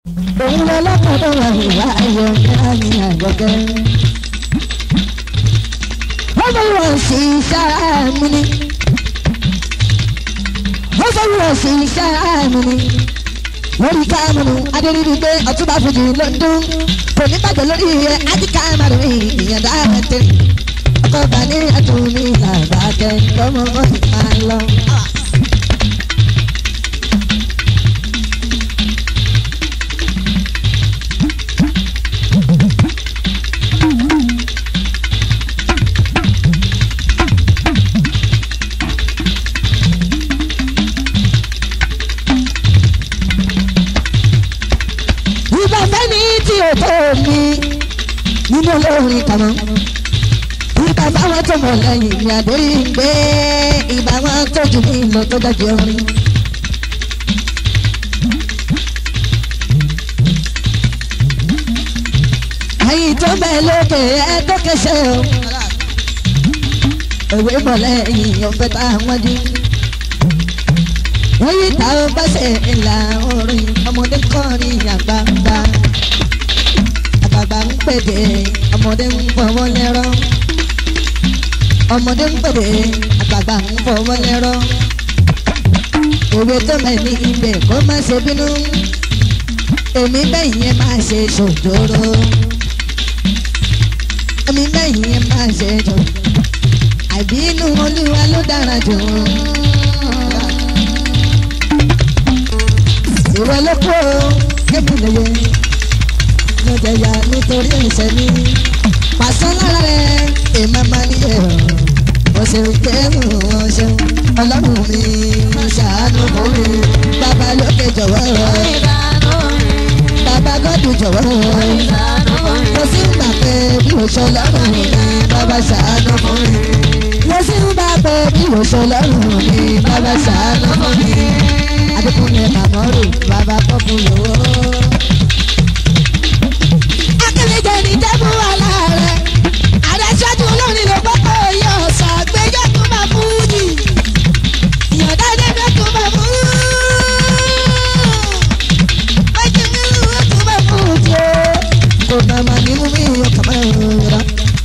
òun lọ lọ́kọ̀ọ́dọ̀ wà ìwà ayọ̀ ní àgbẹ̀gẹ́. wọ́n fẹ́ wọ̀ sí sára mi ni. wọ́n fẹ́ wọ̀ sí sára mi ni. lórí káàmù adéríbi pé ọtúbà fojì ló ń dún. kò ní bàjẹ́ lórí rẹ̀ ájíkà márùn ún ìyẹn dáhùn tẹ̀. ọkọ̀ bá ní àtúnmí làbàkẹ́ lọ́mọ mọ́ ìpá lọ. ìgbà fẹ́ni tí o tó mi nínú olórin kàmọ́. ìgbà báwọn tó mọ̀ lẹ́yìn mi àdéhì ń gbé ìgbà wọn tó jù mí lọ tó dájú orin. àyìn tó bẹ́ẹ̀ lókè ẹ tó kẹsẹ̀ o. òwe mọ̀ lẹ́yìn ọ̀fẹ́ tá a wọ́n jí wọ́n yí ta ó bá ṣe ìlà orin ọmọdé kọrin àgbààgbà àgbààgbà ń pèdè ọmọdé ń fọwọ́ lẹ́rọ́ ọmọdé ń pèdè àgbààgbà ń fọwọ́ lẹ́rọ́ òwe tó mẹ́ni ibẹ̀ kó má ṣe bínú èmi bẹ́yìn yẹn máa ṣe ṣòjòrò èmi bẹ́yìn yẹn máa ṣe jò àbínú olúwa ló dára jù ìwọ ló kó kébù lóye ló jẹyà nítorí ẹsẹ mi pàṣẹ lára rẹ èèmọ máa ní ẹ o ṣe kẹrù wọn ṣe ọlọ́run mi ṣàánú fún mi bàbá lókè jọ̀wọ́ bàbá gọ́dù jọ̀wọ́ mo sì ń gbà pé bí mo ṣe ọlọ́run mi bàbá ṣàánú fún mi mo sì ń gbà pé bí mo ṣe ọlọ́run mi bàbá ṣàánú fún mi adékúnlé kàmọ́rù bàbá pọ́pù lówó. akérèjẹ ní jẹ́bú wà láàrẹ̀ àdẹ́sọ́jú olórin ló gbọ́kọ̀ yẹ ọ̀sán àgbẹ̀jẹ̀ tó máa fún yìí ìyọ̀dá ẹ̀dẹ́gbẹ́ tó máa fún méjì mílíọ̀nù tó máa fún jẹ́ kò náà máa ní mú mi ọkàn máa ń rà.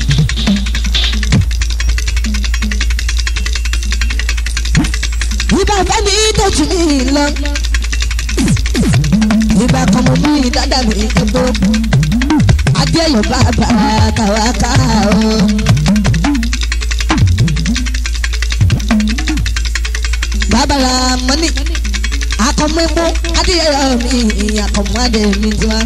ìbá fẹ́mi tójú mi lọ. ìgbà kan mo mú ìdádá mi gbogbo. adéyọ̀ bàbá kàwákà o. bàbá ra mọ́nì akọ̀mọ́mọ́ adéyọ̀ mi akọ̀mọ́ adé mi tiwa.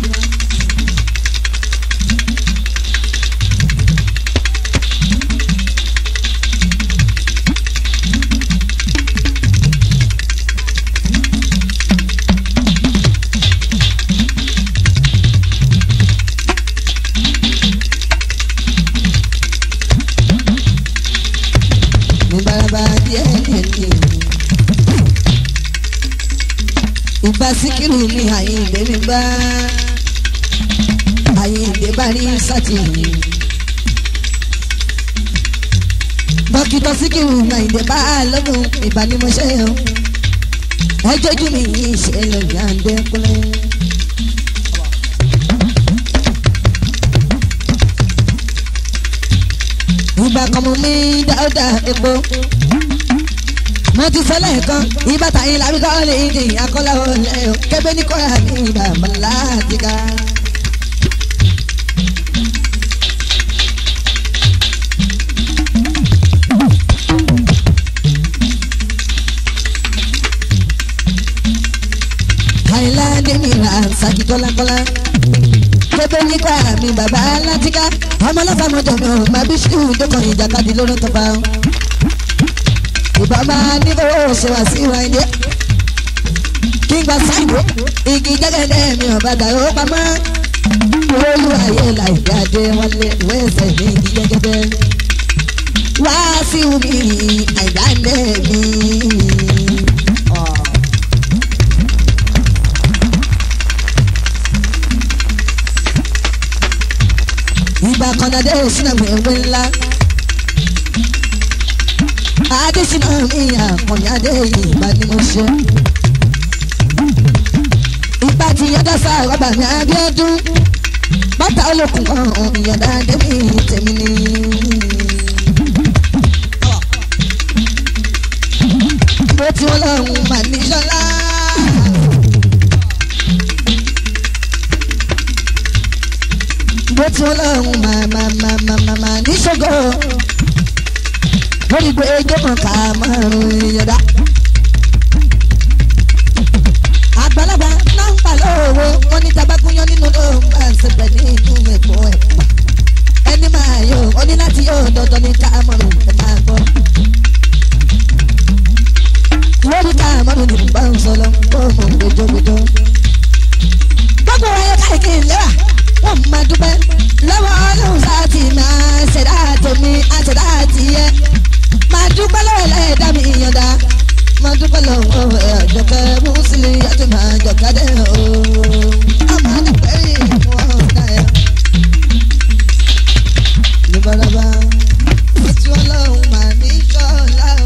ìbaraba díẹ̀ díẹ̀ ìgbà síkírù mi àyìnbé mi bá àyìnbé bá rí sátìrì dókítà síkírù mi àyìnbé bá lọ́gùn ìbánimọ̀ṣẹ́ o ẹjọ́ ojú mi yìí ṣe lórí àǹdẹ́kùnrin. ìgbà kan mo mi dáúdà epo mo ti sọ lẹ́ẹ̀kan ìbátà yín làbí kọ́ lè di akọ́lá olè o kébé ní kọ́ra ní bàbá láti ká. àìláde mi là ń sàkí kọ́lákọ́lá kébé ní kọ́ra mi bàbá láti ká ọmọ ọlọ́fà mọ́jọ mi ò máa bí ṣíù dókọ̀ ìjàkadì lórí tọ́pa o. ìbá máa ní kó ṣe wá sí ìwà ilé. kí n gba sáìdó igi jẹ́gẹ́dẹ́ mi ò bá dàrú pamọ́. olú ayé láìpẹ́ adé wọlé ìwé ẹsẹ̀ ní igi jẹ́gẹ́dẹ́. wá sí omi àìdáńdé mi. ìgbà kan náà dé sínú ẹgbẹ́ ńlá. adésínà mi àkànní adé ìgbà ni mo ṣe. ipa ti yọ̀dá sá rọ́bà ní abíọ́dún bàtà olókùn kan ìyọ̀dá débi tèmi ni. bó ti wọ́n lọ́hùn mà ní sọ́lá. bó ti wọ́n lọ́hùn mà mà mà mà mà mà ní ṣògo. lórí gbé jókòó ká márùn-ún ìyọ̀dá. àgbàlagbà náà ń pa lóòwò wọn ní tabakunyan nínú ló ń bá ń sẹpẹ ní inú ẹ̀kọ́ ẹ̀. ẹni máa yọ ọ ní láti yọ dandan ní káàmọ́rù ẹ̀ máa gbọ́. lórí káàmọ́rù ní bá ń sọ lọ kó mọ̀ gbẹjọ́gbẹjọ́. gbogbo ayé káàkiri lẹ́wà wọ́n máa dúpẹ́ lọ́wọ́ ọlọ́run sáàtì máa ṣẹ̀dá tèmi àṣẹ̀dá tìyẹ. máa dúpẹ́ lọ́wọ́ ẹlẹ́dàá mi ìyànda máa dúpẹ́ lọ́wọ́ ẹ̀jọ̀kẹ́ mùsùlùmí àti máa jọ̀kadẹ́ o. ọmọ àdàpẹ́ yìí wọ́n dá ẹ. lọ́balọ́ba oṣù ọlọ́run máa ní sọ́ọ̀lá o.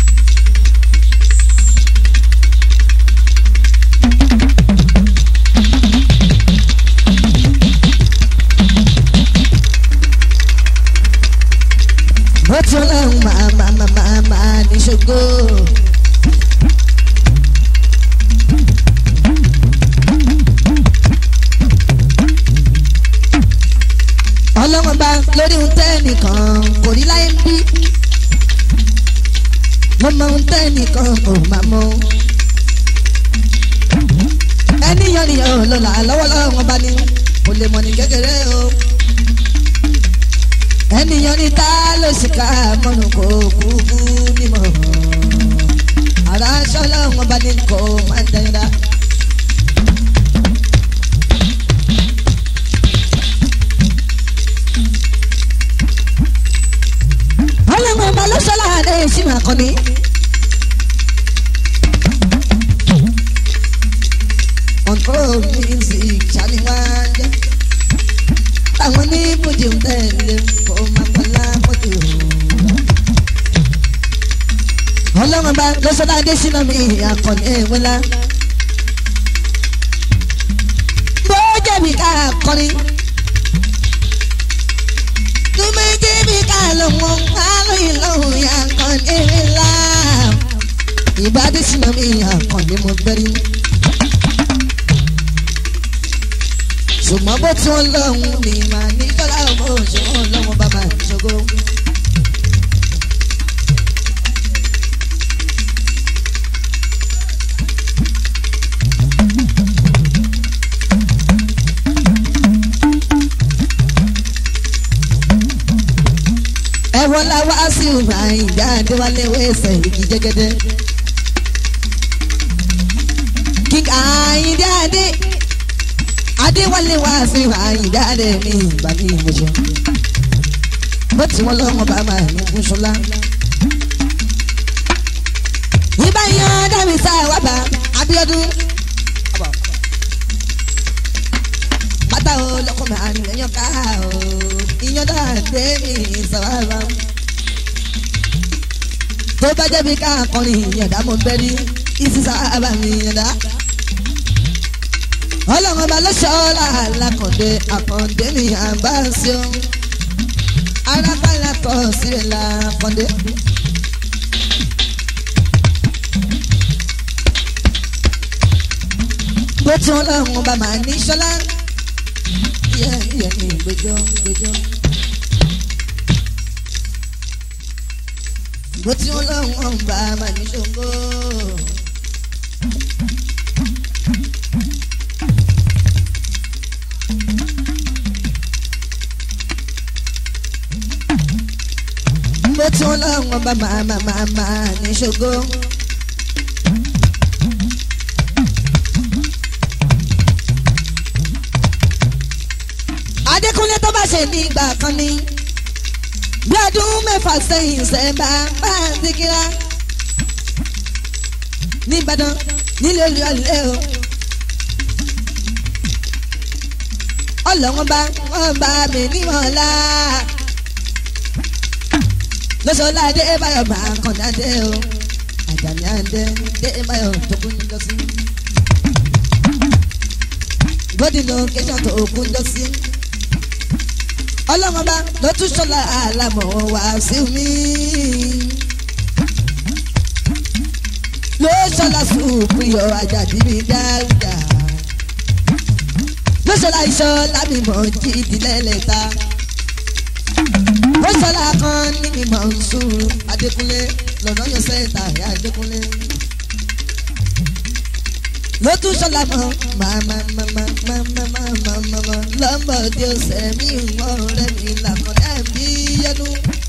oṣù ọlọ́run máa máa máa máa máa ní ṣògo. ọlọ́wọ́n bá lórí ohun tẹ́ nìkan kò rí láyé ń bí mo mọ ohun tẹ́ nìkan kò má mọ. ẹni yan nìyẹn ò lọ́la lọ́wọ́lọ́wọ́ bá ní kò lè mọ̀ ní kékeré o. ẹni yan ní ta ló sì ká mọ́nù kó kúkú nímọ̀. ara aṣọ lọ́wọ́ bá ní kò máa ń dẹ́yìn dá. ọlọ́run ọba ló sọ́lá adé ìsinmi àkọ́ni. control music ṣáni wá jẹ́ táwọn ní bùjì ń tẹ̀lé kó má kọ́lá mọ́tò. ọlọ́run ọba ló sọ́lá adé ìsinmi mi àkọ́ni ìwẹ́lá. bó jẹ̀bi ká kọrin tumitimi kalomo kalo ilohun yankan nila ìbádí sinmi mi yankan ni mo bẹ̀rẹ̀ ṣùgbọ́n bó tí wọ́n lọ́hùn ni màá ní kọ́lá ọmọ òṣùwọ̀n lọ́wọ́ bàbá ìṣògo. ẹ̀wọ̀n la wá sí ìwà ìjà àdéwálé wẹ̀sẹ̀ igi jẹ́gẹ́dẹ́. kíkà àyíndé adé adéwálé wá sí ìwà ìjà àdé mi ìgbà mi ìmọ̀ṣẹ́. bó ti wọ́n lọ́wọ́ bá máa ní fún ṣọlá. ìbá yan dábì sáà wá bá Abíọ́dún. pátá o lọkùnrin àrùn lẹ́yìn ká o ìyẹn dáadé mi sàbàbà. tó bá jẹ́ bí ká akọrin ìyẹ̀dá mo bẹ́ rí ìsì sábà mi ìyẹ̀dá. ọlọ́run ọba ló ṣọ́ọ́lá alákọ̀dé àkàndé mi àbá sí o. arábàlá kọ sílẹ̀ làkọ̀dé. bó tí wọn lọ́run ọba máa ní ṣọlá yẹ yẹ ní gbẹjọ gbẹjọ. bó tí wọn lọ́run ọba máa ní ṣògo. bó tí wọn lọ́run ọba máa máa máa máa ní ṣògo. adékúnlé tó bá ṣe ní ìgbà kan ní bí ọdún mẹ́fà sẹ́yìn sẹ́ńbà bá ń dìgírà nìbàdàn nílé olùyọlé o ọlọ́wọ́n bá wọ́n bá mi níwọ̀nla lọ́sọ̀ọ́lá dé báyọ̀ bá kàn dáadé o àjàní àdé dé báyọ̀ tó kún lọ sí. body location tó kún jọ sí. ọlọ́mọba ló tún ṣọlá àlàmọ̀ wá sí mi. ló ṣọlá sùúrù yọ àjàdí mi dáadáa. ló ṣọlá iṣọ́ lámìmọ̀ jí ìdílé lẹ́ta. ló ṣọlá kan ní mímọ̀ nsúrù adékúnlé lọ́nà yọ sẹ́ńtà ẹ̀ adékúnlé ló tún ṣọlá mọ màmá màmá màmá màmá màmá lọ́mọdé ọ̀sẹ̀ mi wọ́n rẹ̀ mi làkọ̀dá mi yẹnu.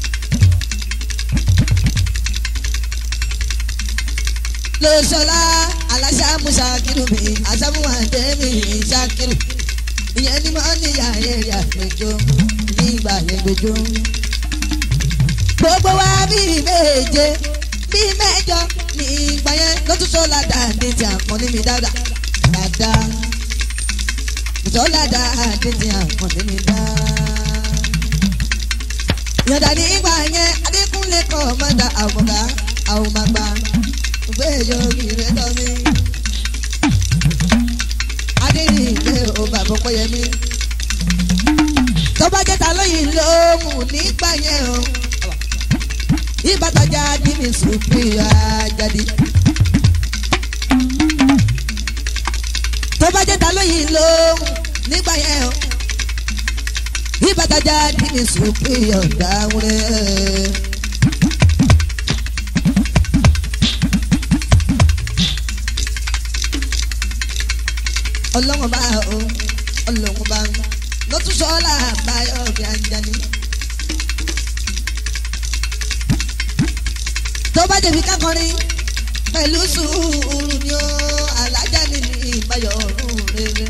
ló ṣọlá aláṣà mú ṣàkírù mi àṣàmúwà tẹ́mi ṣàkírù ìyẹn ni mo níyà èrè àgbẹjọ nígbà ẹgbẹjọ. gbogbo wa bíi méje bíi mẹ́jọ ní ìgbà yẹn ló tún sọ́la dáadé tí a pọ́n ní mi dáadáa dáadáa sọ́la dáadé tí a pọ́n ní mi dáadáa. yọ̀dà ní ìgbà yẹn adékúnlé kọ́ mọ́dà àwòrán àwòmàgbà gbé yogi rẹ̀ tọ́ mi. adéyìn ìgbé o bàbá pọ́yẹmí. tó bá jẹ́ ta lóyìn lóhùn nígbà yẹn o ìbátajà di mi sùpìrì àjàdí. tó bá jẹ́ ta lóyìn lóhùn nígbà yẹn o ìbátajà di mi sùpìrì ọ̀dàwúrẹ́. ọlọ́wọ́n bá o ọlọ́wọ́n bá lọ́tún sọ́ọ́lá báyọ̀ bí anjani. tó bá jẹ̀bi kákọrin pẹ̀lú sùúrù ni ó alájà ní ní ìbáyọ̀ ọ̀run rere.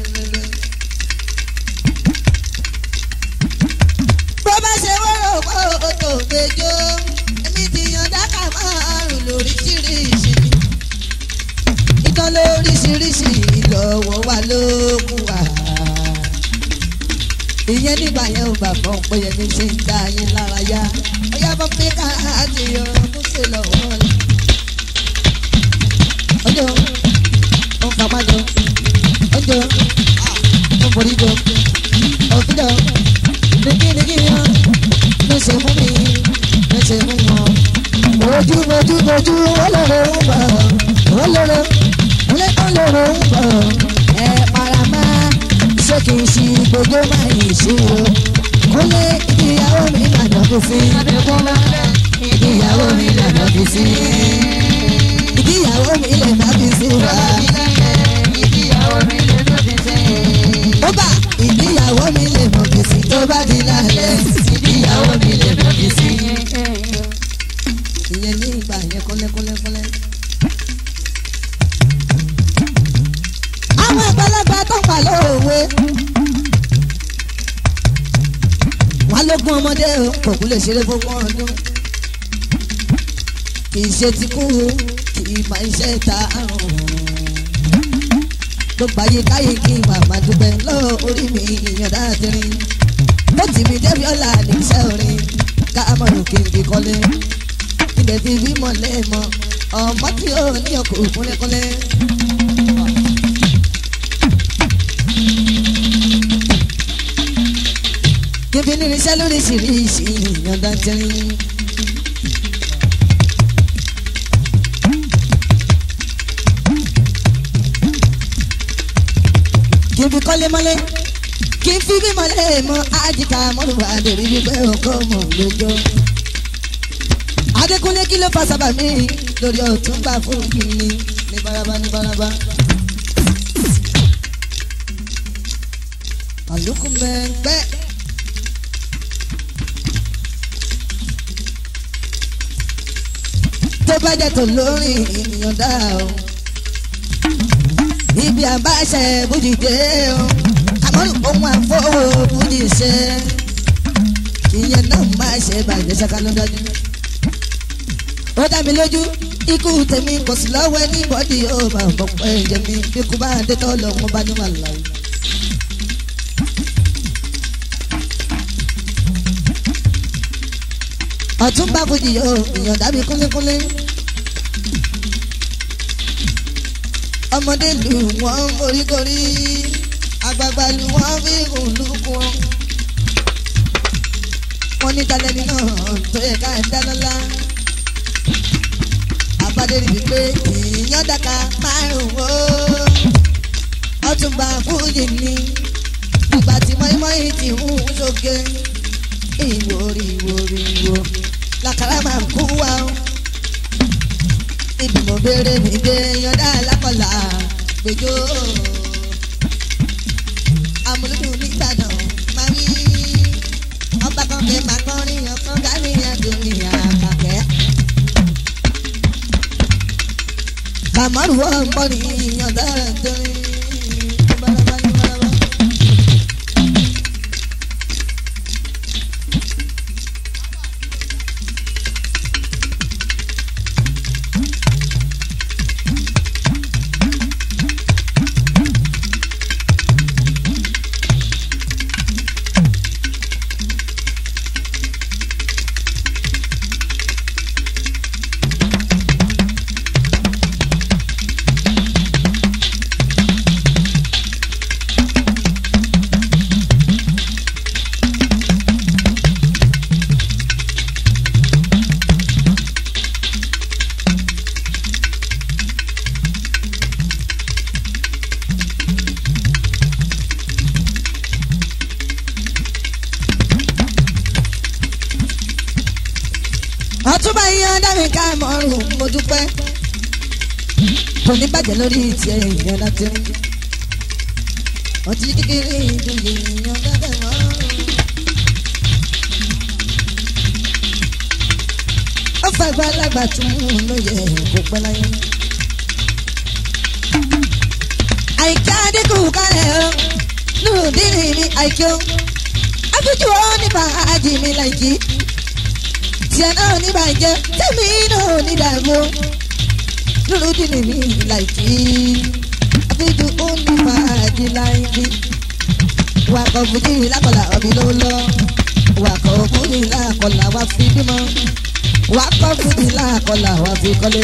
bó bá ṣe wọ́rọ̀ kó tó gbẹjọ́ èmi ti yan dáká márùn lóríṣiríṣi ìtàn lóríṣiríṣi lọ́wọ́ wa ló kù wá. ìyẹn nígbà yẹn ò bàbá ọ̀pọ̀ yẹn ní ṣe ń dá yín lára yá ọ̀yá bọ́ pé ká àti yọ ọdún ṣe lọ́wọ́ rẹ̀. ọjọ́ ó ń fapá jọ ọjọ́ ó ń forí jọ ọ̀fíjọ́ nìkínìkí yan ló ṣe fún mi ló ṣe fún wọn. ojú ojú ojú ọlọ́rọ̀ ń bọ̀ ọlọ́rọ̀ ọlọ́rọ̀ ń bọ̀ ẹ para máa ṣé kì í ṣe gbogbo máa yìí ṣe o kúnlé ìyàwó mi lànà kò sí. ìyàwó mi lànà kò sí. ìyàwó mi lè má fi sí wa. ó bá ìdíyàwó mi lè mọ̀ kì sí tó bá di lálẹ́. ìdíyàwó mi lè mọ̀ kì sí. ìyẹn ní ìgbà yẹn kọ́lẹ́kọ́lẹ́kọ́lẹ́. àwọn àgbàlagbà tó ń pa lóòwe. wọn lógún ọmọdé o kò kú lè ṣeré fún ọdún kì í ṣe ti kú kì í máa ń ṣe ta àrùn gbogbo ayé káyé kí n màmá dúpẹ́ lọ́wọ́ orí mi ìyànda àtẹrin ó tì mí débi ọ̀la níṣẹ́ orin ká mọ̀rọ̀ kí n fi kọ́lé ilẹ̀ fi bímọ lẹ́ẹ̀mọ ọmọ tí ó ní ọkọ̀ kúnlẹ́kúnlẹ́. kíbi ní iṣẹ́ lóríṣiríṣi ìyànda tẹ́rín. kí n fi kọ́lé mọ́lé kí n fi bí mọ́lé mọ́ àjìká mọ́lùwà lórí wípé ọkọ mọ̀ lójó. Adékúnlé kí ló fa sábà mí lórí ọ̀tún gbà fún mi ní baraba ní baraba. àlùkù mẹ́gbẹ́. tó bá jẹ́ tó lórí ènìyàn dá o ibi àbáṣe bùjì dé o àmọ́rù ohun àfọwọ́ bùjì ṣe ìyẹn náà máa ṣe bàjẹ́ ṣáká ló dájú. ó dá mi lójú ikú tèmi kò sí lọ́wọ́ ní bọ́dì ó máa bọ̀ pé ẹ̀jẹ̀ mi bí kú bá dé tọ́ lọ wọn bá ní wàhálà yìí. ọ̀túnba bùjì yóò ìyàn dábì kúnlékúnlé. ọmọdé lù wọ́n oríkorí àgbààgbà lu wọn fi kùlùkù wọn. wọ́n ní talẹ́ni náà tó yẹ ká dáná lá. àbádé rí i pé èèyàn dàka márùn-ún o. ọtúnba fújì ni ìgbà tí mọ́ínmọ́ín ti ń sókè. ìwòrì ìwòrì ìwò làkàrà máa ń kú wa o. ibi mo béèrè mi dé yọ̀dá lákọ̀lá gbẹjọ́. amúlùdùn nìbàdàn máa wí. ọba kan fẹ́ máa kọrin ọkàn gani àdùnní àkàkẹ́. kàmọ́rù wọ́n ń bọ̀ ní yọ̀dá dùnní. ọtúbà yín ọdá mi ká mọ́rùn mo dúpẹ́ kò ní bàjẹ́ lórí tiẹ̀ ìyẹn láti rí ọtí kékeré ìdúlé ìyẹn dábẹ́ mọ́rùn. ó fàgbà lágbà tún ló yẹ kó pẹ́ láyé. àìká dínkù kálẹ̀ o nùdírí mi àìkí o àfijù ó nípa àjì mi láìkí tiẹ̀ náà ní bàjẹ́ tẹ̀mí náà ní dàgbò lóru dì ní mi láìkí àfijù ó ní fàájì láìkí wakọ̀ fújì lákọ̀lá ọ̀bí ló lọ wakọ̀ fújì lákọ̀lá wá fi bímọ wakọ̀ fújì lákọ̀lá wá fi kọ́lé.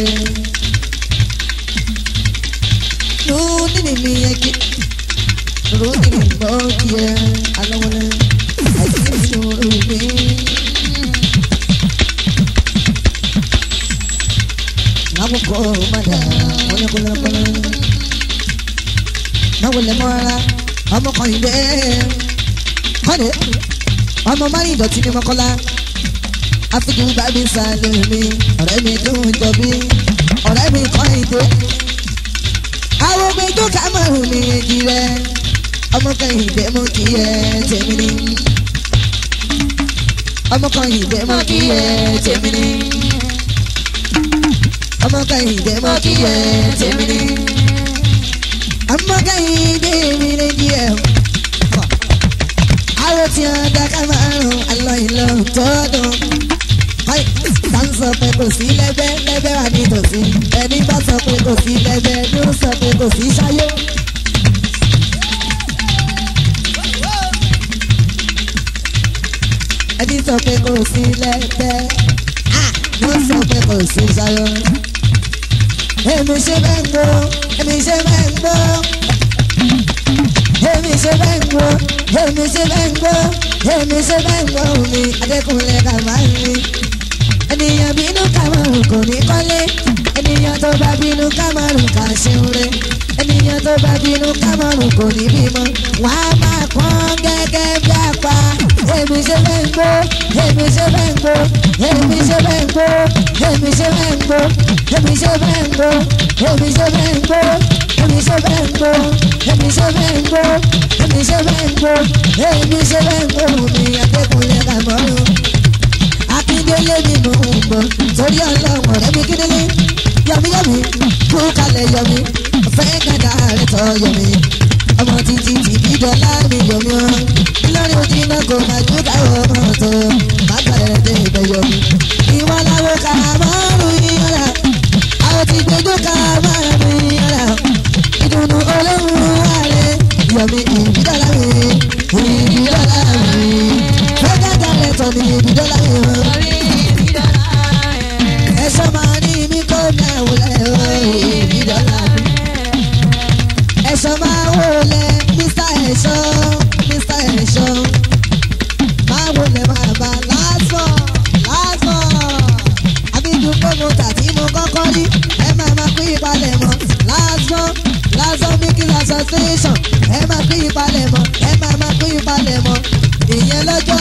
lóru dì ní mi yẹ kí lóru dì ní gbọ́ kí ẹ alọ́wọ́lẹ́ àìsí ìṣòro mi. Nabuko mada wọlé kọlẹkọlẹ. Náwọlé mọ́ra ọmọ kan yìí bẹ́ẹ̀. Kọ́ni ọmọ máa ń dọ̀tí ní mọ́kọ́lá. Afijú bábí sálẹ̀ mi, ọ̀rẹ́ mi dùn jọbí, ọ̀rẹ́ mi kọ́ ìdè. Àwọn ọmọ ijó ká márùn mi èjì rẹ̀. Ọmọ kan yìí bẹ́ẹ̀ mọ́ kí ẹ tèmi ni. Ọmọ kan yìí bẹ́ẹ̀ mọ́ kí ẹ tèmi ni ọmọ kẹ́hìndé mọ́ kí ẹ tèmi ní. ọmọ kẹ́hìndé mi lè di ẹ̀. àwọn tí wọn dáká máa ń rún alọ́ ìlọ tọ́dún. bá ń sọ pé kò sí lẹ́gbẹ́ lẹ́gbẹ́ wà nítòsí. ẹni bá sọ pé kò sí lẹ́gbẹ́ ló sọ pé kò sí ṣáyé. ẹni sọ pé kò sí lẹ́gbẹ́ ló sọ pé kò sí ṣáyé èmi ṣe bẹ́ẹ̀ ń gbọ́ èmi ṣe bẹ́ẹ̀ ń gbọ́ èmi ṣe bẹ́ẹ̀ ń gbọ́ èmi ṣe bẹ́ẹ̀ ń gbọ́ èmi ṣe bẹ́ẹ̀ ń gbọ́ mi adékúnlé ká máa ń rí ènìyàn bínú kàmárùn kò ní kọ́lé ènìyàn tó bá bínú kàmárùn kà ṣeun rẹ ènìyàn tó bá bínú kàmárùn kò ní bímọ wọn á máa pọ́n gẹ́gẹ́ bí apá èmi ṣe bẹ́ẹ̀ ń gbọ́ èmi ṣe bẹ́ẹ̀ ń gbọ́ èmi ṣe bẹ́ẹ̀ ń gbọ́ èmi ṣe bẹ́ẹ̀ ń gbọ́ èmi ṣe bẹ́ẹ̀ ń gbọ́ èmi ṣe bẹ́ẹ̀ ń gbọ́ èmi ṣe bẹ́ẹ̀ ń gbọ́ èmi ṣe bẹ́ẹ̀ ń gbọ́ èmi ṣe bẹ́ẹ̀ ń gbọ́ èmi ṣe bẹ́ẹ̀ ń gbọ́ mi akẹ́kọ̀ọ́ ká mọ́rùn. akíndélé mi mò ń bọ̀ torí ọlọ́run ọ̀rẹ́ mi kíndélé yọmíyọmí kú kalẹ̀ yọmí fẹ́ gàdá rẹ̀ tọ́ yọmí ọmọ títí tìbí dọ́là mi yọmí ọ́ lórí ojú iná kò máa jó káwọ́ ọmọ tó má gbàdẹ̀ dé ibẹ̀ yọmí ìwọ làwọn kà márùn yíyọ̀rà àwọn ti gbẹjọ ká márùn yíyọ̀rà ìdùnnú olóhùn ààrẹ yọmí ìbídọ́là mi ìbídọ́là mi fẹ́gà dalẹ̀ tọ̀ ní ìbídọ́là mi ẹ̀ṣọ́ máa ní mi kó náà wọlé ìbídọ́là mi ẹ̀ṣọ́ máa wọlé mr ẹ̀ṣọ́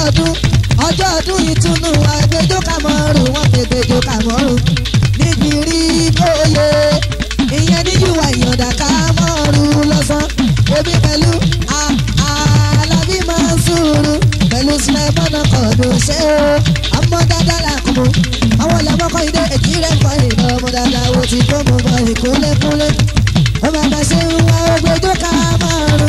ọdún ọjọ́ ọdún ìtùnú àgbẹjọ́ kàmọ́rù wọn fi gbẹjọ́ kàmọ́rù níbi rí bóyè ìyẹn níjúwà ìyọ̀dà kàmọ́rù lọ́sàn omi pẹ̀lú alábí máa ń sùúrù pẹ̀lú sinimọ́nà kọ̀ọ̀dún ṣé o ọmọ dáadáa làkùnmọ́ àwọn làmọ́kọ́ ìdè èjì rẹ̀ kọ́ ìlọ ọmọ dáadáa wo ti kó mo bọ ìkúlẹ̀kúlẹ̀ ọmọ àgbà ṣe ń wá ògbẹ́jọ́ kàmọ́rù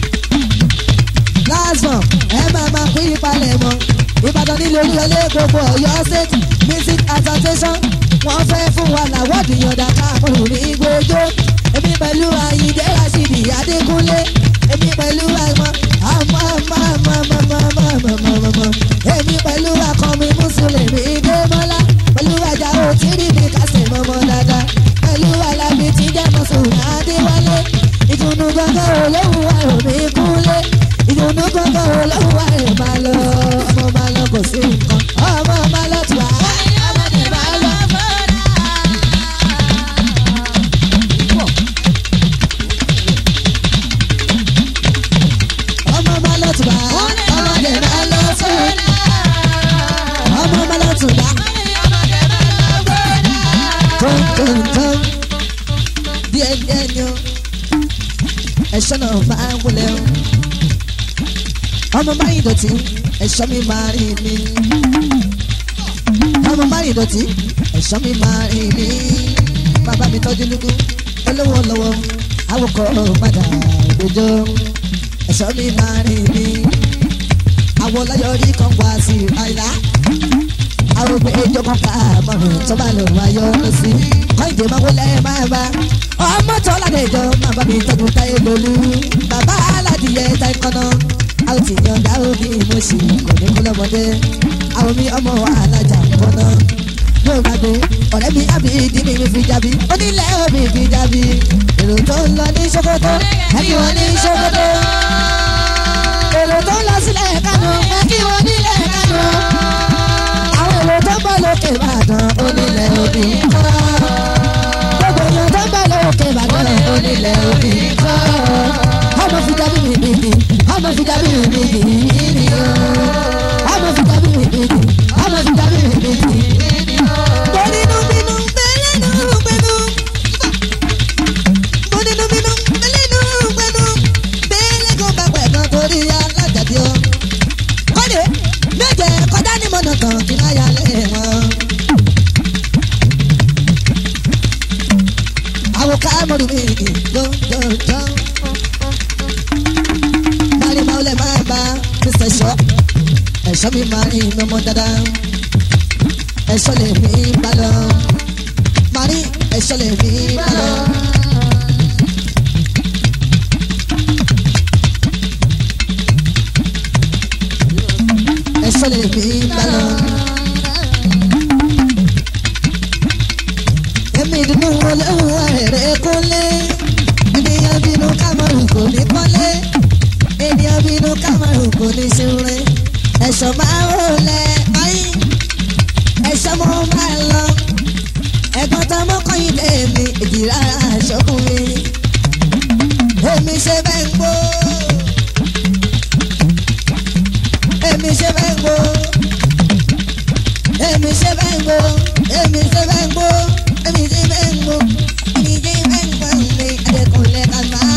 lásán ẹ máa máa pín ìpalẹ̀ mọ́ ìbàdàn nílé olúwọlé gbogbo ọ̀yọ́ state music association wọ́n fẹ́ fún wa làwọ́dì yọ̀dà káàkiri ní gbójó èmi pẹ̀lú àyíndé rasidi adékúnlé èmi pẹ̀lú àmọ́ àmọ́ àmọ́ àmọ́ àmọ́ àmọ́ àmọ́ àmọ́ èmi pẹ̀lú akọmi mùsùlùmí démọ́lá pẹ̀lú àjàó tìrì mi kásẹ̀ mọ́mọ́ dáadáa pẹ̀lú alábi tí jẹ́ mọ́sùlùmí adéwálé ìtùnú gbọ́ngàn olóhùn àrùn mi kúnlé ìdùnnú gbọ́ngàn olówó ẹ̀ máa lọ ọmọ máa lọ kò sí nǹkan ọmọ máa lọ tù á ọmọdé máa lọ. ọmọ máa lọ tù á ọmọdé máa lọ tù ọmọ máa lọ tù á. tóńtóńtón díẹ̀ díẹ̀ ni ó ẹ̀ṣọ́ náà bá wọlé o ọmọ máa ń dọ̀tí ẹ̀ṣọ́ mi máa rí mi. ọmọ máa ń dọ̀tí ẹ̀ṣọ́ mi máa rí mi. bàbá mi tọ́jú lúkú olówó lọ́wọ́ awokọ̀ padà gbẹjọ́ ẹ̀ṣọ́ mi máa rí mi. àwọn ọlọ́yọ̀rí kan wá sí àìlá. àwọn òbí ẹjọ́ kan ká mọ̀rùn tó bá lọ wáyọ́ lọ sí. kọ́ńdé máa wọlé máa bá ọmọ tó ládẹjọ́ máa bá mi tọ́jú táyé lólú. bàbá aládìyẹ táyé kọ́nà a ó ti yan dá omi mo sì kò ní kú lọ́mọdé àwọn mi ọmọ alájà kọ́nà yóò gbàgbé ọ̀rẹ́ mi àbí ìdí mi mi fi jábí onílẹ̀ omi fi jábí èrò tó ń lọ ní Sókótó ẹbí wọn ní Sókótó èrò tó ń lọ sílẹ̀ Kánò ẹbí wọn nílẹ̀ Kánò àwọn èrò tó ń bọ̀ lókè Ìbàdàn onílẹ̀ omi kọ́ gbogbo èèyàn tó ń bọ̀ lókè Ìbàdàn onílẹ̀ omi kọ́ ọmọ fi jábí mi bìbì ọmọ fi jábí mi bìbì bìbì o ọmọ fi jábí mi bìbì ọmọ fi jábí mi bìbì. Bọ́nínú bínú bẹ́lẹ́nu gbẹ́nu. Bọ́nínú bínú bẹ́lẹ́nu gbẹ́nu. Bẹ́lẹ́gùn bá pẹ̀gàn torí alájàdí o. Kọ́lé méje kọjá ní mọ̀nà tán kí náà yà lẹ́ wọn. Àwọn ká mọ̀rù mi gbọ́dọ̀ Mari maule máa bá Mr. Shaw. Ẹ̀ṣọ́ mi máa rí mọ́mọ́ dáadáa. Ẹ̀ṣọ́ lè mi bá lọ. Mari ẹ̀ṣọ́ lè mi bá lọ. Ẹ̀ṣọ́ lè mi bá lọ. Èmi dùnú olówó ẹ̀rẹ́ kúnlé. Ènìyàn bínú kámọ́rù kò ní kọ́lé ènìyàn bínú kámẹ́rù kò ní ṣúre ẹ̀ṣọ́ máa ń rọlẹ̀ ayé ẹ̀ṣọ́ mo máa lọ ẹ̀gbọ́n tá mọ́ kọ́yìn lèmi èjì rárá aṣọ́kùnrin èmi ṣe bẹ́ẹ̀ ń gbó èmi ṣe bẹ́ẹ̀ ń gbó èmi ṣe bẹ́ẹ̀ ń gbó èmi ṣe bẹ́ẹ̀ ń gbó èmi ṣe bẹ́ẹ̀ ń gbó èmi ṣe bẹ́ẹ̀ ń gbó mi ẹ̀dẹ̀kùnlé kan máa.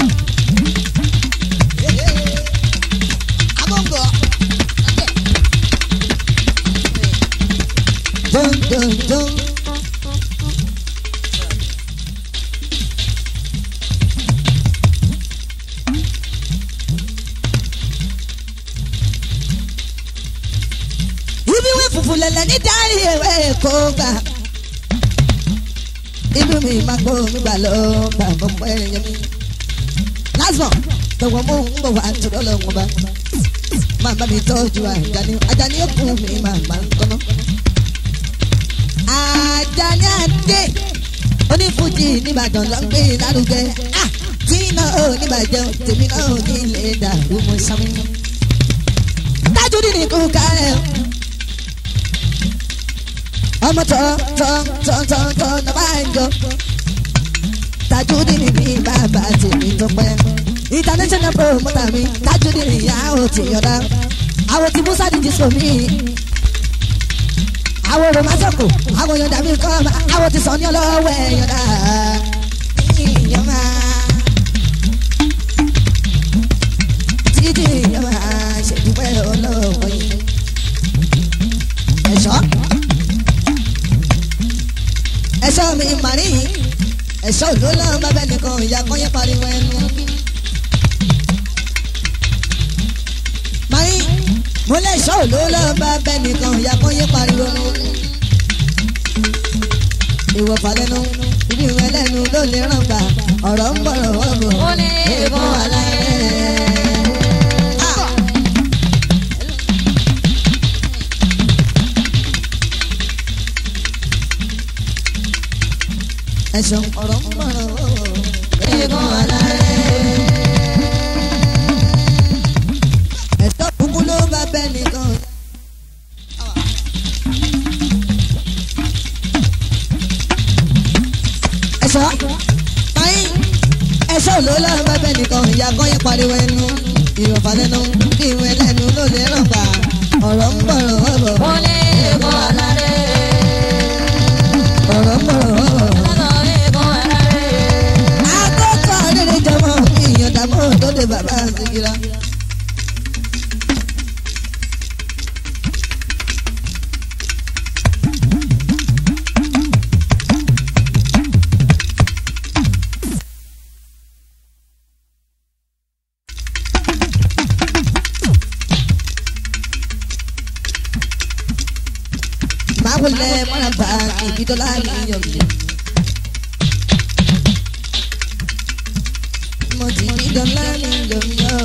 dun dun dun. ibi wí fùfù lẹ̀lẹ̀ ní dárí ewé kó gbà. ibi mi máa gbó mi gbà lọ bá bọ́ mọ́ ẹ̀yẹ mi. lásìmọ̀ tọwọ́ mú ń bọ̀ wá tó lọ́wọ́ bá. máa bá mi tọ́jú àjàní àjàní ó kún mi máa máa ń kọ́nà. àjàní àdé onífújì nìbàdàn ló ń gbé lárugẹ. Ah, tí náà ò ní bàjẹ́ tèmi náà ò ní lè dàrú mọ́ sámi. tájú ní nìkú kárẹ̀ o ọmọ tọ tọ tọ tọ tọ ní bá ń jọ Tajudeen mi bàbá tèmi tó pẹ́ international promoter mi Tajudeen ìyá ò ti yọ̀dá àwọn tí musa di disco mi àwọn òrò masoko àwọn yọ̀ǹda mi kọ́ ma àwọn tí sọ̀ni ọlọ́wọ́ ẹ̀ yọ̀ǹda ìyọ̀mà títí ìyọ̀mà ṣèdúpẹ́ ọlọ́wọ́ yìí ẹ̀ṣọ́ ẹ̀ṣọ́ mi màrí ẹ̀ṣọ́ ló lọ́ọ́ bá bẹ́ẹ̀ nìkan ìyá kan yẹn pariwo ẹnu. màrí mo lè ṣọ́ ló lọ́ọ́ bá bẹ́ẹ̀ nìkan ìyá kan yẹn pariwo ẹnu. ìwọ falẹ́nu ibi ìwé lẹ́nu ló lè ràn gbà ọ̀rọ̀ ń bọ̀rọ̀ wọ́n bọ̀ Ó lè bọ́ aláìlẹ́. ẹ̀ṣọ́ ọ̀rọ̀ ń bọ̀rọ̀ wọ́n bọ̀ Eégún alárẹ̀. ẹ̀ṣọ́ kúkú ló bá bẹ́ẹ̀ nìkan. ẹ̀ṣọ́ báyìí ẹ̀ṣọ́ ló lọ́ọ́ bá bẹ́ẹ̀ nìkan ìyá kan yẹn pariwo ẹnu ìrọ̀fà lẹ́nu bí ìwé lẹ́nu ló lè ràn gbà ọ̀rọ̀ ń bọ̀rọ̀ wọ́n bọ̀ Ó lè eégún alárẹ̀. ọ̀rọ̀ ń bọ̀rọ̀ wọ́n bọ̀. Lọ́dọ̀ eégún alárẹ̀. akókò rere jọmọ ìyọ̀dàmọ́ tó de bàbá àzìkìrà. máa wọlé mọ́ra bá ìbídọ́lá níyọ̀ mi. mo ti bídọ́lá níyọ̀ mi ọ̀.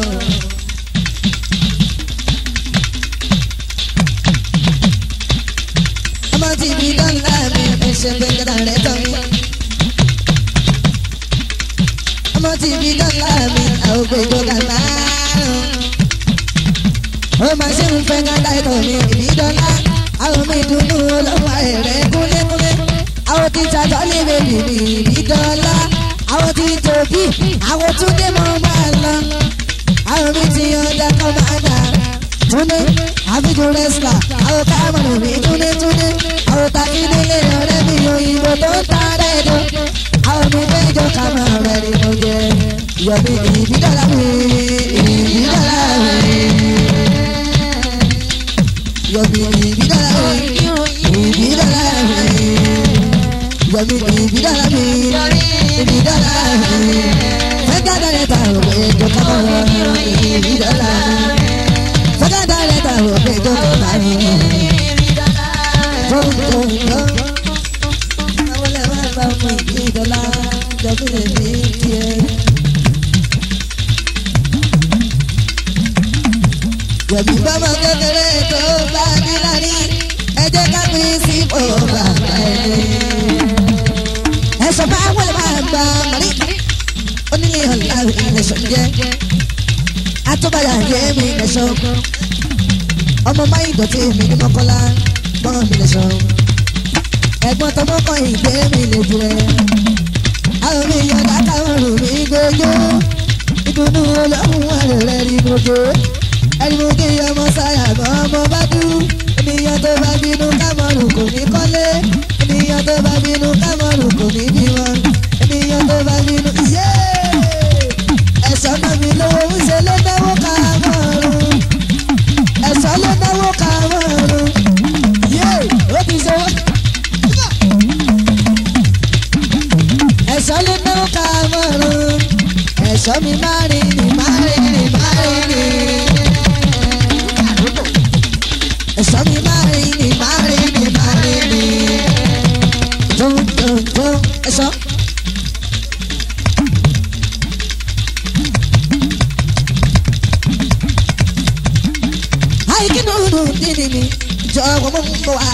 ọmọ ti bídọ́lá mi ẹsẹ̀ gbẹ̀ngàdà rẹ̀ tọ́ mi. ọmọ ti bídọ́lá mi àwọn gbẹ̀jọ gàmá. ó máa ṣe ń fẹ́ gàdá ẹ̀tọ́ mi ìbídọ́lá àwọn mi dùnú lọ́wọ́ ẹ̀rẹ́ kúnlẹ́kúnlẹ́ àwọn ti tajọ́ lé bèbí mi ìbídọ́lá àwọn ti tòbí àwọn túndé mọ́ máa lọ àwọn mi ti yọ̀ǹda kọ́ máa dà túndé àbíjú rẹ́sílà àwọn káàmọ̀nù mi túndé túndé àwọn takídélé ọ̀rẹ́ mi òyìnbó tó ń ta rẹ́ẹ̀dọ̀ àwọn mi péjọ kàmọ́ rẹ̀ ni mo jẹ yọ̀bí ìbídọ́lá mi ìbídọ́lá mi yọ̀bí ìbídọ́lá mi ìbídọ́lá mi yọ̀bí ìbídọ́lá mi ìbídọ́lá mi fẹ́gàdà rẹ̀ ta òwe tó kọ́ ìbídọ́lá mi fẹ́gàdà rẹ̀ ta òwe tó kọ́ mi tó tó tó àwọn ẹ̀rọ bá mú ìbídọ́lá jọ̀bí lè mi tiẹ̀. yọ̀bí bọ́mọ kékeré tó bá ní lárí ẹ jẹ́ ká pín sí bọ́ọ̀bà ẹni. ẹ̀sọ́ bá wọlé máa gba màrí onílé ọ̀la ẹ̀sọ́ jẹ́ atúbàyà yé mi ẹ̀sọ́ ọmọ máa ń dọ̀tí mi ní mọ́kànlá gbọ́n mi lẹ̀sọ́ ẹ̀gbọ́n tọmọ kan ìgbé mi lè jù ẹ́ àwọn mi yọ̀dá káwọn rò mí gbẹ́jọ́ ìdùnnú ọlọ́run rẹ̀ rí mojo ẹni kí ọmọ sáyà bọ́ ọmọ bá dú ènìyàn tó bá bínú kámọ́rù kò ní kọ́lé ènìyàn tó bá bínú kámọ́rù kò ní bímọ ènìyàn tó bá bínú yé ẹ̀sọ́ náà mi lówó ń ṣe ló náwó kámọ́rù ẹ̀sọ́ ló náwó kámọ́rù yé ó ti ṣe wọ́n. ẹ̀sọ́ ló náwó kámọ́rù ẹ̀sọ́ mi máa rìn ní máa rìn ní máa rìn ní ẹ̀sọ́ mi máa rí ni máa rí ni máa rí ni. Jó jó jó ẹ̀sọ́. Àyíkí nùnú dídì mi jọ wọ́n mú bọ̀ wá.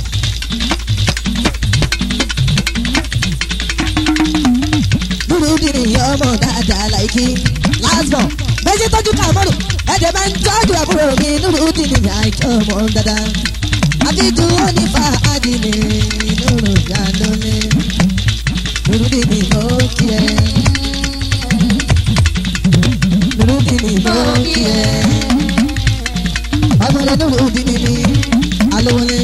Dúró dídì ọmọ dáadáa láìkí. Last born méjì tọ́jú kàmọ́rù ẹ̀jẹ̀ máa ń tọ́jú àbúrò mi nínú dìní àìkí ọmọ dáadáa. Àbíjú ó ní fàájì ní nínú ìyàlólé. Nínú dìní ló kí ẹ. Nínú dìní ló kí ẹ. ọmọdé nùrù dìní mi alówólé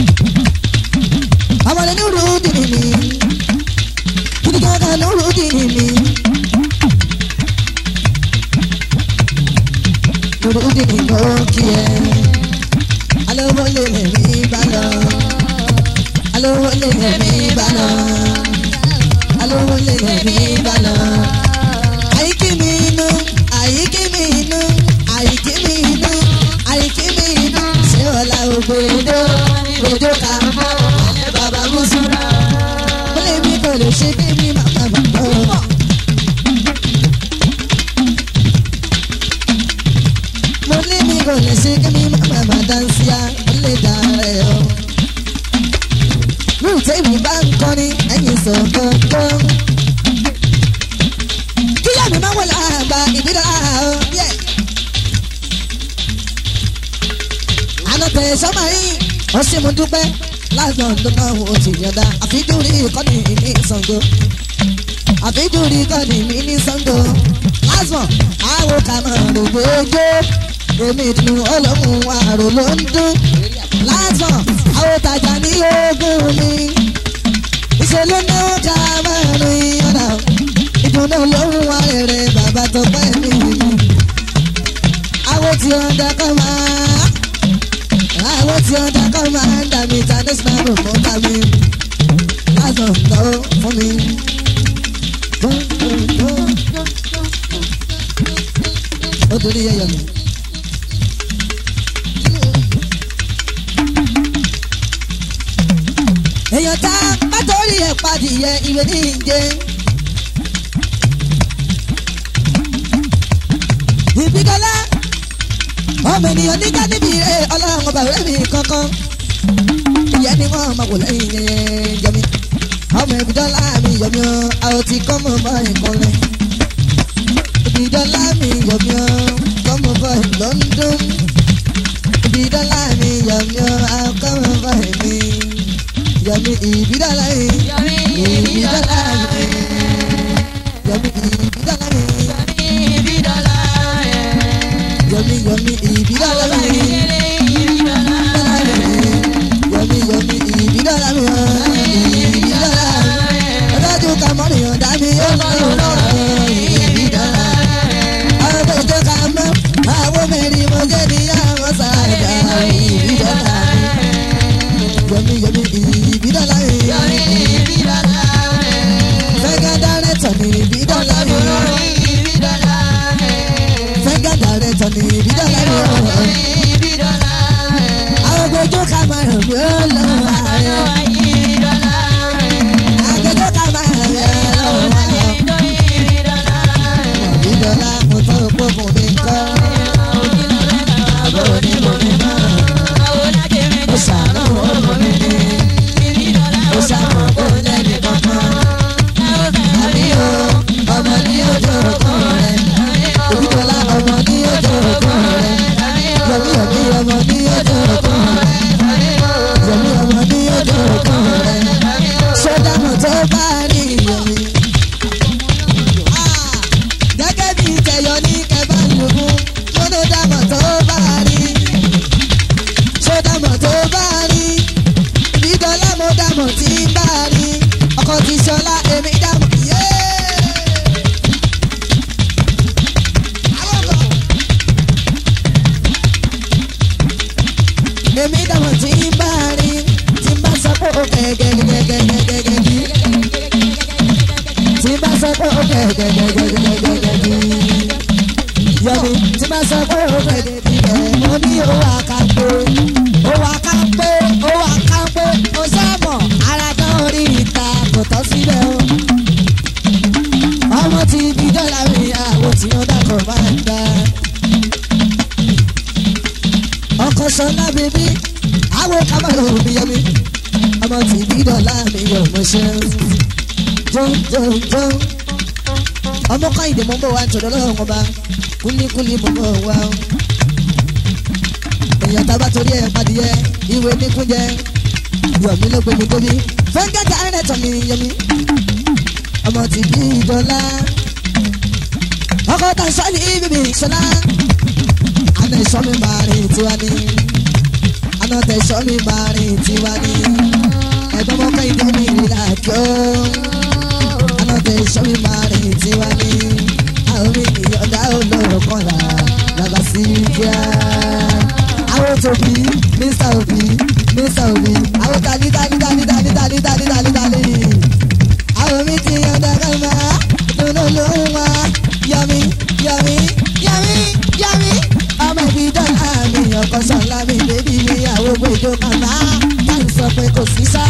ọmọdé nùrù dìní mi gidigaga nùrù dìní mi nùrù dìní mo kí ẹ alówólé lèmi bá lọ alówólé lèmi bá lọ alówólé lèmi bá lọ àyíkí mi inú àyíkí mi inú àyíkí mi inú àyíkí mi inú ṣé ọ̀la ògbódò òjò ká alẹ́ bàbá mùsùlùmá ó lè mi kò lè ṣe kí mi má má bà bọ̀. mo ní mi kò lè ṣe kí mi má má bà dáńsíá ó lè dá rẹ̀ o. rúùtẹ́ mi bá ń kọrin ẹ̀yìn sọ̀kọ̀ọ̀kan kíyà mi máa wọlé àgbà ìbílẹ̀ àhọ́ yẹ. àná tẹ̀ sọ́mà yìí ó sì mú dúpẹ́ láàgbọ̀n tó náà ó ti yọ̀dá àfijúrí ìkọ́ni ní Ṣàngó àfijúrí ìkọ́ni mi ní Ṣàngó lásán àwọn kàmọ́ rògbòjò èmi dùn ọlọ́run àrò ló ń dún lásán àwọn tajà ní ogún mi ìṣèlú náà ká márùn-ún ọ̀nà ìdùnnú lóhùn wa rere bàbá tó pẹ́ mi. àwọn tí wọ́n dá kọ́ máa àwọn tí wọ́n dá kọ́ máa ń dà mí tàdé sinapò fún dà mí. lásán tó fún mi. ó torí yẹyọ mi. èèyàn tá bá torí ẹ̀ padìyẹ ìwé ní ìjẹ. ìbídọ́lá ọmọ ènìyàn níjà níbi ẹ ọlọ́run ọba rẹ̀ mi kankan ìyẹn ni wọ́n máa wò lẹ́yìn yẹn jẹmi ọmọ ìbídọ́lá mi yọmi ọ àwọn tí kọ́ mọ̀ bá ìkọlẹ̀ ìbídọ́lá mi yọmi ọ kọ́ mọ̀ bá London ìbídọ́lá mi yọmi ọ àwọn kọ́ mọ̀ bá mi yọmi ìbídọ́lá mi ìbídọ́lá mi yọmi ìbídọ́lá mi yomi yomi ìbídọ́lá mi yomi yomi ìbídọ́lá mi ìbídọ́lá mi ọlọ́dún ká mọ́nìyàn dá mi yóò lọ́wọ́ ìbídọ́lá àwọn ètò ká mọ́ àwọn mẹ́rin mo jẹ́ níyàwó sáájà ìbídọ́lá yomi yomi ìbídọ́lá mi fẹ́gẹ́ dárẹ́tọ̀ ní ìbídọ́lá mi fẹ́gẹ́ dárẹ́tọ̀ ní ìbídọ́lá mi àwọn gbẹjọ́ ká máa ràn mí lọ́wọ́ àgbẹjọ́ ká máa ràn mí lọ́wọ́ ìbídọ́lá mo tọ́ òpó fún mi kọ́ àbúrò ní mo mi mọ́ ó ṣàánú ọmọ mi ní ó ṣàmọ̀ kó lẹ́nu kankan àbí o ọmọ ní ojú ọkọ rẹ̀ ìbídọ́lá ọmọ ní ojú ọkọ rẹ̀ yọmí yọmí ọmọ ní ojú ọkọ rẹ̀ yọmí ọmọ ní ojú ọkọ rẹ̀ sódà mọ̀ tó bá rí yọmí. gẹ́gẹ́ bí tẹ̀yọ ní kẹfà lùkù lọ́dọ̀ dàmọ̀ tó bá rí sódà mọ̀ tó bá rí ìbídọ́lá mo dàmọ̀ tí ń bá rí ọkọ̀ tí sọlá èmi dàmọ̀ yéé. èmi dàmọ̀ tí ń bá rí tí ń bá sọ pé ó gẹ́gẹ́gẹ́gẹ́gẹ́gẹ́gẹ́ tí ń bá sọ pé ó gẹ́gẹ́gẹ́gẹ́gẹ́gẹ́ yọmi tí ń bá sọ pé ó gẹ́gẹ́gẹ́ mo ní owó àkàpé owó àkàpé owó àkàpé ó sẹ́mọ̀ ara tán orí ìta kò tọ́ síbẹ̀ o ọmọ tí ibi dọ́là mi àwọn tí ó dàkọ̀ máa ń gbà ọkọ sọlá bèbí àwọn kábàlù mi yẹ mi ọmọ tí bí dọ̀là mi yọ mo ṣe jọjọjọ ọmọ káyìndé mo ń bọ̀ wá nítorí ọlọ́run ọba kúlíkúlí mo bọ̀ wá o èèyàn tá a bá torí ẹ̀ padìyẹ ìwé níkúnjẹ yọ̀mí ló gbé mi tóbi fẹ́ńgẹ́tà ẹ̀rẹ́tọ̀ mi yẹ mi ọmọ tí bí dọ̀là ọkọ tà sọ́ọ̀lì bíbí sọlá àná tẹ̀sọ́ mi máa rìn tiwa ni àná tẹ̀sọ́ mi máa rìn tiwa ni ẹ̀gbọ́n mọ́ kẹ́hìndé mi ìlà kí ó àná tẹ̀sọ́ mi máa rìn tiwa ni àwọn mi ìyọ̀dá olóró kan là bàbá sí kíá àwọn tóbi mr obi mr obi àwọn tani tani tani tani tani tani tani tani àwọn mi ti yọ̀dá kan máa dunu ló ń wá yọmi yọmi yọmi yọmi ọmọ ibi dọ́là mi ọkọ sọ̀la mi bébí mi àwọn gbèjọ kàmá táyì sọ pé kò sí sá.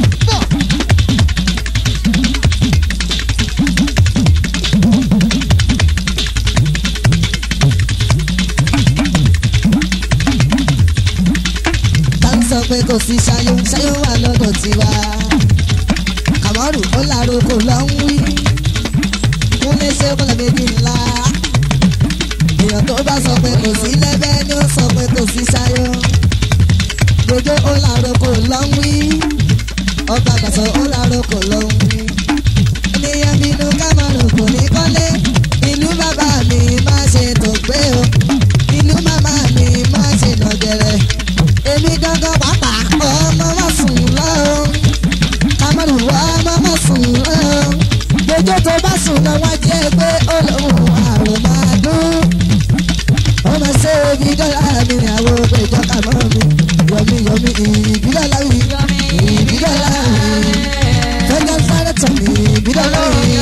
táyì sọ pé kò sí ṣayó ṣayó wà lọ́dọ̀ tiwa kàmọ́rù ó lárò kò lọ́ ń wí kúnlé ṣe kúnlẹ̀ méjì ńlá. èèyàn tó bá sọ pé kò sí lẹ́bẹ̀ ni ó sọ pé kò sí ṣayọ. gbogbo ó làárọ̀ kò lọ́ ń wí. ọba àgbàsọ ó làárọ̀ kò lọ́ ń wí. ènìyàn bínú kámọ́rù kò ní kọ́lé. ìlú bàbá mi máa ṣe tó gbé o. ìlú màmá mi máa ṣe nàgẹ̀rẹ̀. èmi gángan pàápàá ọmọ má sùn lọ́rùn. kámọ́rù ọmọ má sùn lọ́rùn gbẹjọ tó bá sùn náà wá jẹ́ pé olóhùn àrùn máa dún. ó máa ṣe ibi dọ́là mi ní àwọn gbẹjọ kàmọ́ mi yọmi yọmi ìbí dọ́là mi ìbí dọ́là mi fẹ́gẹ́ sáré tọ̀ mí ìbí dọ́là mi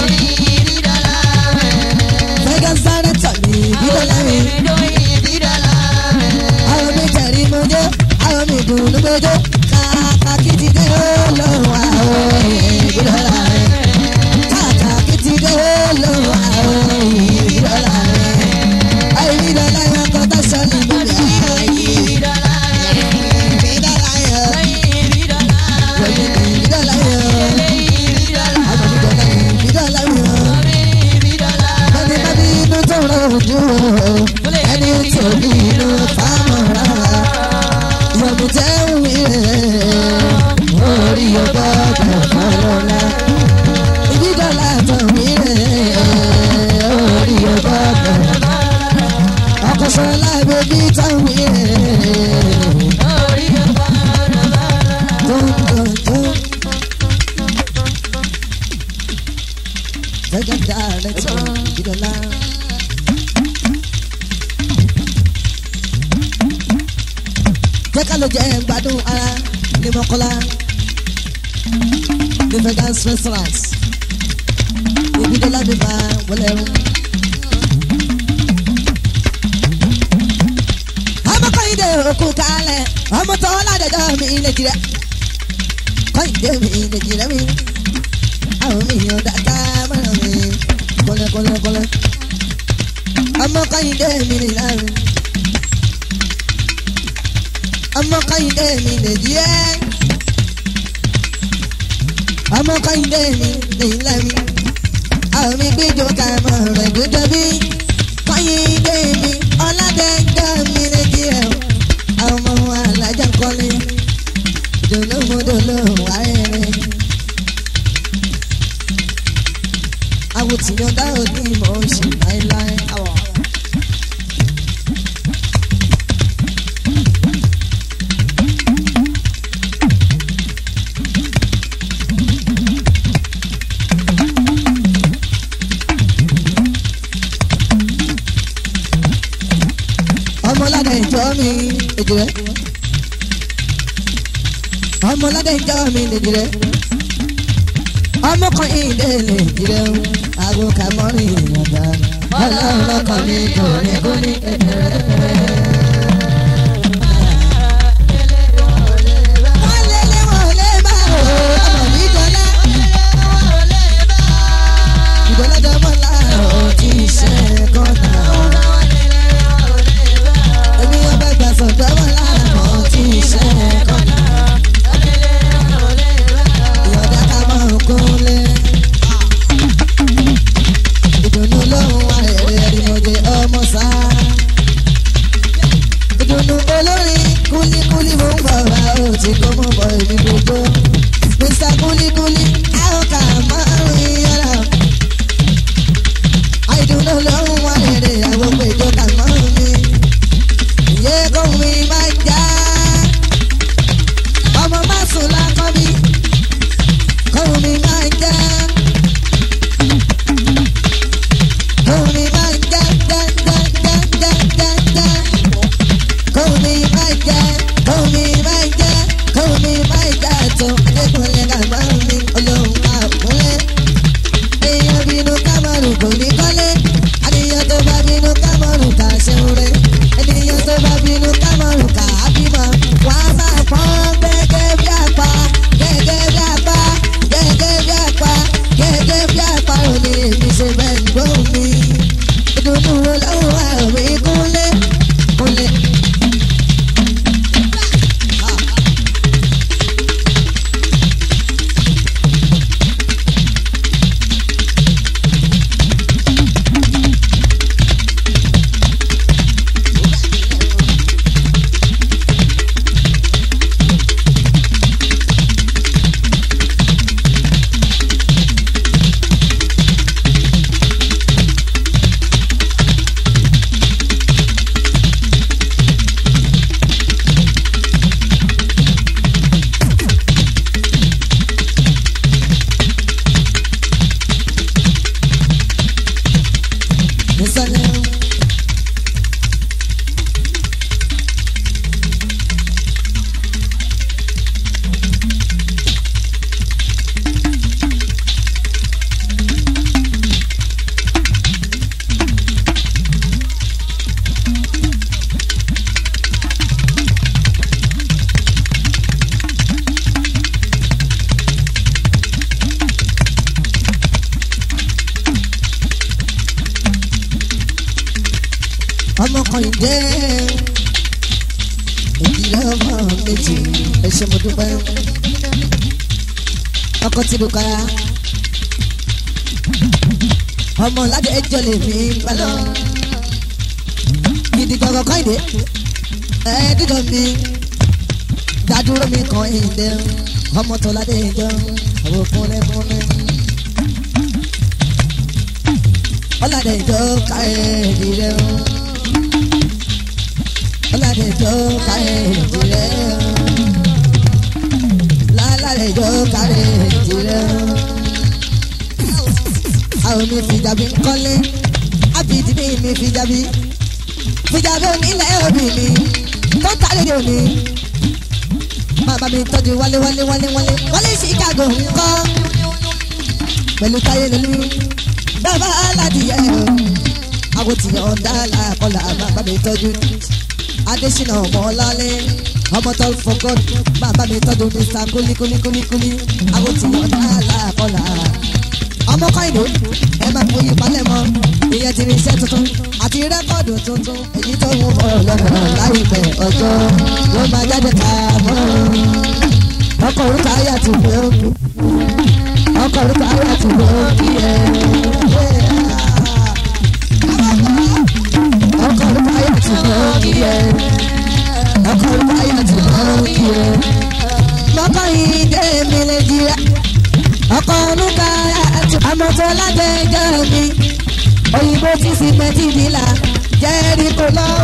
fẹ́gẹ́ sáré tọ̀ mí ìbí dọ́là mi. àwọn mi tẹ̀rí mo jẹ́ àwọn mi dùn ún gbẹjọ kàkà kí ti dé olóhùn àrùn ìbí dọ́là mi kàkàkí ti dé lóhùn àwọn ìrọ̀lá rẹ̀. àìrídọ́lá yẹn kọ́ tó sọ ní bíbí àwọn ìrọ̀lá yẹn. ìrọ̀lá yẹn. wọ́n ní ìrọ̀lá yẹn. àwọn ìrọ̀lá yẹn. ìrọ̀lá yẹn. wọ́n ní bá bí inú tó rọ̀ ojú ẹni tó bí inú fáwọn rárá. ìyọ̀bù tẹ́ ń wí rẹ̀ orí ọgbọ́dọ̀ fọlọ́lá ìdídọ́là tán mí rẹ̀ orí ọgọ́dọ̀. ọkọ̀sọ̀lá bèbí tán mí rẹ̀ tóńtóńtó. gẹ́gẹ́ dáadẹ́ tó ìdídọ́là. jẹ́ ká ló jẹ́ gbádùn ara ní mọ́kọ́lá ní vegas restaurant ibi tó lábẹ́ bá wọlé rún. ọmọ kọ́yìndé òkú kálẹ̀ ọmọ tó ládẹjọ́ mi lè jìrẹ́ kọ́yìndé mi lè jìrẹ́ mi àwọn mi yàn dáadáa mọ́nà mi kọ́lẹ́ kọ́lẹ́ kọ́lẹ́ ọmọ kọ́yìndé mi lè láàrin ọmọ kọ́yìndé mi lè jìrẹ́ ọmọ kọ́yìndé mi lè láàrin àwọn mi gbẹjọ ká mọ rẹ gbẹjọ bí kọ́yìndé mi ọ̀làdẹ́jọ́ mi lè jìrẹ́ àwọn ọmọ alájà kọ́lé dolómodolo wáyẹrẹ. awùtìyàn dáhùn ní ìmọ̀ oṣù láéláé. ọmọládé ìjọ mi èjì rẹ ọmọládé ìjọ mi lèjì rẹ ọmọkùnrin ilé lèjì rẹ aago kàmọ́rin ìyànda ọlọ́run lọ́kàn mi kò ní kú ní kékeré. wọ́n lé lé wọ́n lé bá o ọmọ mi dọ́lá ìdọ́lájọ́ mọ́lá ò tí ì ṣe kọ́ta. èmi ọbẹ̀ gbà sọ̀dọ̀ mọ́lá ò tí ì ṣe kọ́ta. ìyọ̀dá ká mọ̀ kúnlé. ìdùnnú ló ń wá èrè ẹ̀rìmọ̀jẹ̀ ọmọ sáà. ọmọ kan ìdẹ́ ìdílé ọmọ méjì ẹ ṣé mo dúpẹ́ ọkọ tí mo kára ọmọ ládé ẹjọ́ lè fi balọ̀ gidi gbọ̀ngàn kan ìdè ẹ̀ẹ́dídọ̀ mi dádúró mi kan ìdè ọmọ tó ládé ẹjọ́ àwọn fúnlẹ̀ fúnlẹ̀. ọlọ́dẹ ìjọ ká ẹ̀ẹ́dì rẹ̀ o ọlọ́dẹ ìjọ ká ẹ̀ẹ́dì rẹ̀ o lálàdẹ ìjọ ká ẹ̀ẹ́dì rẹ̀ o. àwọn mi fìjàbí ń kọ́lé ábìdí mi mi fìjàbí fìjàbí onílẹ̀ òbí mi tó tàlẹ́ òní. Màmá mi tọ́jú wálé wálé wálé wálé wálé Chicago ńkọ́ pẹ̀lú táyé lólu bàbá aládìyẹ o àwọn tìyàn ọ̀dà làkọlà bàbá mi tọ́jú Adésínà ọmọlálẹ́ ọmọ tó fọkọ bàbá mi tọ́jú Mr kúlíkúlíkúlíkúlí àwọn tìyàn ọ̀dà làkọlà ọmọ kọ́ìdó ẹ máa fòye palẹ̀ mọ́ ìyẹn ti rí iṣẹ́ tuntun àti rẹ́kọ̀dù tuntun èyí tó ń bọ̀ lọ́nà láìpẹ́ ọjọ́ ló máa jáde ká mọ́ ọkọ̀ orúkọ ayé àti ìwé òkú ọkọ̀ orúkọ ayé àti ìwé òkú ẹ̀ ọkọ̀ orúkọ ayé àti ìwé òkú ẹ̀ ọkọ̀ orúkọ ayé àti ìwé òkú ẹ̀ mọ́kọ́ yìí dé mi lè jìyà ọkọ̀ orúkọ ayé àti àmọ̀tọ́ lágbẹ̀ẹ́jọ́ mi òyìnbó tí sì mẹ́tì nílà jẹ́rìí kò lọ́ọ́.